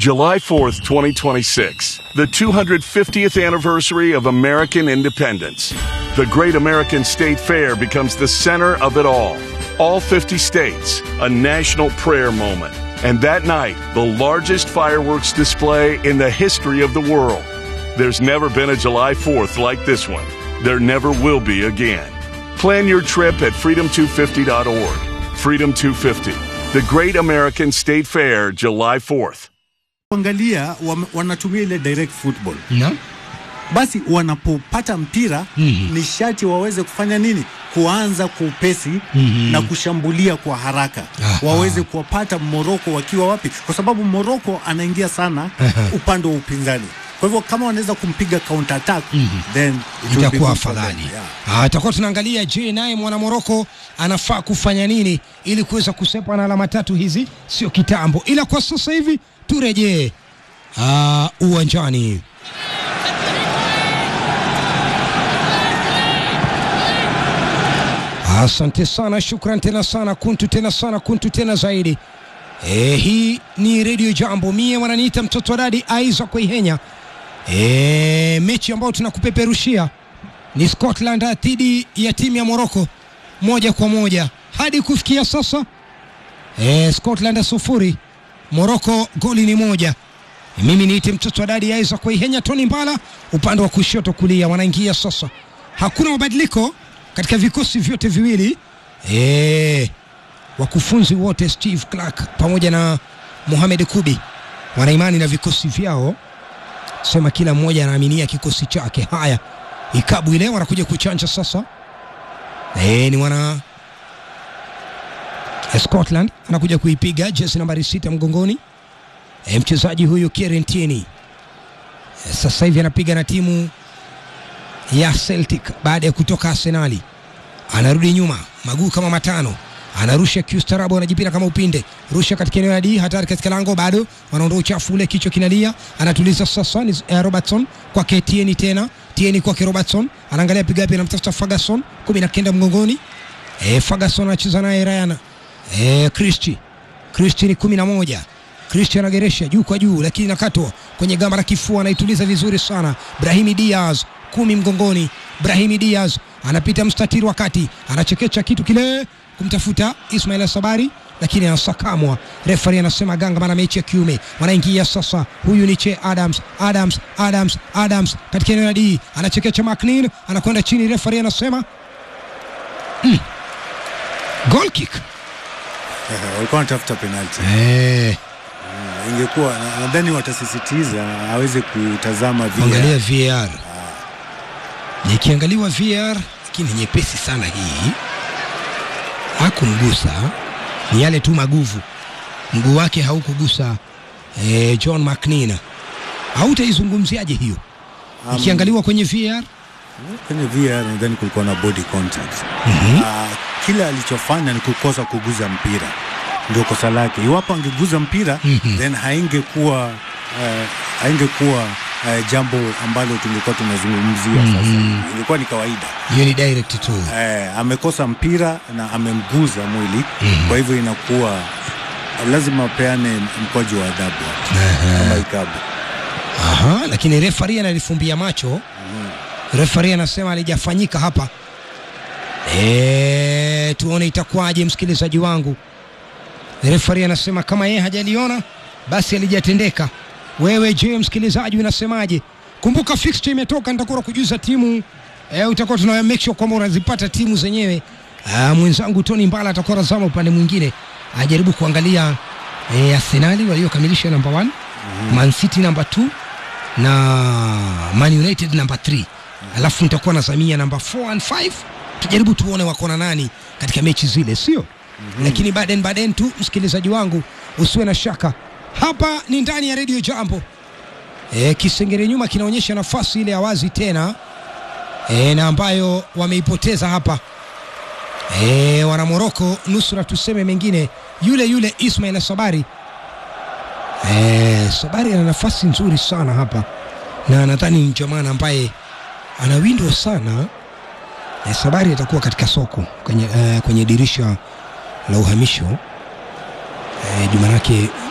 July 4th, 2026, the 250th anniversary of American independence. The Great American State Fair becomes the center of it all. All 50 states, a national prayer moment. And that night, the largest fireworks display in the history of the world. There's never been a July 4th like this one. There never will be again. Plan your trip at freedom250.org. Freedom 250, the Great American State Fair, July 4th. Angalia wam- wanatumia ile direct football, na basi wanapopata mpira Mhm. ni sharti waweze kufanya nini? Kuanza kwa upesi Mhm. na kushambulia kwa haraka, Aha. waweze kuwapata Moroko wakiwa wapi, kwa sababu Moroko anaingia sana Aha. upande wa upinzani. Kwa hivyo kama wanaweza kumpiga counter attack then it will be itakuwa good for them. afadhali. Yeah. Ah, Tutakuwa tunaangalia je, naye mwana Moroko anafaa kufanya nini ili kuweza kusepa na alama tatu hizi, sio kitambo, ila kwa sasa hivi turejee ah, uwanjani. Asante sana, shukran tena sana, kuntu tena sana, kuntu tena zaidi. E, hii ni redio Jambo, mie wananiita mtoto wa dadi Isaac Waihenya. E, mechi ambayo tunakupeperushia ni Scotland dhidi ya timu ya Morocco moja kwa moja hadi kufikia sasa. E, Scotland sufuri, Morocco goli ni moja. Mimi niite mtoto wa dadi Isaac Waihenya, Tony Mbala upande wa kushoto kulia, wanaingia sasa. Hakuna mabadiliko katika vikosi vyote viwili e, wakufunzi wote Steve Clark pamoja na Mohamed Kubi wana imani na vikosi vyao, sema kila mmoja anaaminia kikosi chake. Haya, ikabu ile wanakuja kuchanja sasa. E, ni wana Scotland anakuja kuipiga jezi nambari sita mgongoni. E, mchezaji huyu Kieran Tierney e, sasa hivi anapiga na timu ya Celtic baada ya kutoka Arsenali anarudi nyuma maguu kama matano anarusha kiustarabu anajipira kama upinde rusha katika eneo la D hatari katika lango bado wanaondoa uchafu ule kichwa kinalia anatuliza sasa ni eh, Robertson kwake Tieni tena Tieni kwake Robertson anaangalia piga wapi anamtafuta Ferguson kumi na kenda mgongoni eh, Ferguson anacheza naye Ryan eh, Christie Christie ni kumi na moja Christian anageresha juu kwa juu, lakini nakatwa kwenye gamba la kifua, anaituliza vizuri sana. Brahimi Diaz kumi mgongoni. Brahimi Diaz anapita mstatiri wa kati, anachekecha kitu kile kumtafuta Ismail Sabari, lakini anasakamwa. Refari anasema ganga, maana mechi ya kiume wanaingia sasa. Huyu ni Che Adams, Adams, Adams, Adams katika eneo la D, anachekecha McNeil, anakwenda chini. Refari anasema mm, goal kick walikuwa wanatafuta penalty. eh, Ingekuwa na- nadhani watasisitiza aweze kutazama VAR. angalia VAR. Nikiangaliwa VAR, lakini nyepesi sana hii, hakumgusa, ni yale tu maguvu, mguu wake haukugusa eh, John McNeil. Hautaizungumziaje hiyo Um, ikiangaliwa kwenye VAR? kwenye VAR nadhani kulikuwa na body contact. Mhm. Ah, kila alichofanya ni kukosa kuguza mpira, ndio kosa lake. Iwapo angeguza mpira Mhm. then haingekuwa eh, haingekuwa eh, jambo ambalo tungekuwa tunazungumzia Mhm. sasa. Ilikuwa ni kawaida. Hiyo ni direct tu. Eh, amekosa mpira na amemguza mwili, Mhm. kwa hivyo inakuwa lazima apeane mkwaju wa adhabu kama ikabu. Aha, lakini refari analifumbia macho. Refari anasema alijafanyika hapa. E, tuone itakuwaje, msikilizaji wangu. Refari anasema kama yeye hajaliona basi alijatendeka. Wewe je, msikilizaji unasemaje? Kumbuka fixture imetoka, nitakuwa kujuza timu e, utakuwa tuna make sure kwamba unazipata timu zenyewe. Ah, mwenzangu Tony Mbala atakuwa razama upande mwingine ajaribu kuangalia e, Arsenali waliokamilisha number 1 Man City number 2 na Man United number 3 alafu nitakuwa na Samia number 4 and 5 tujaribu tuone wako na nani katika mechi zile sio lakini baden baden tu msikilizaji wangu usiwe na shaka hapa ni ndani ya redio jambo e, kisengere nyuma kinaonyesha nafasi ile ya wazi tena e, na ambayo wameipoteza hapa e, wana Moroko nusura tuseme mengine yule yule Ismail Sabari e, Sabari ana nafasi nzuri sana hapa na nadhani ni jamaa ambaye ana window sana e, Sabari atakuwa katika soko kwenye, e, kwenye dirisha la uhamisho e, juma lake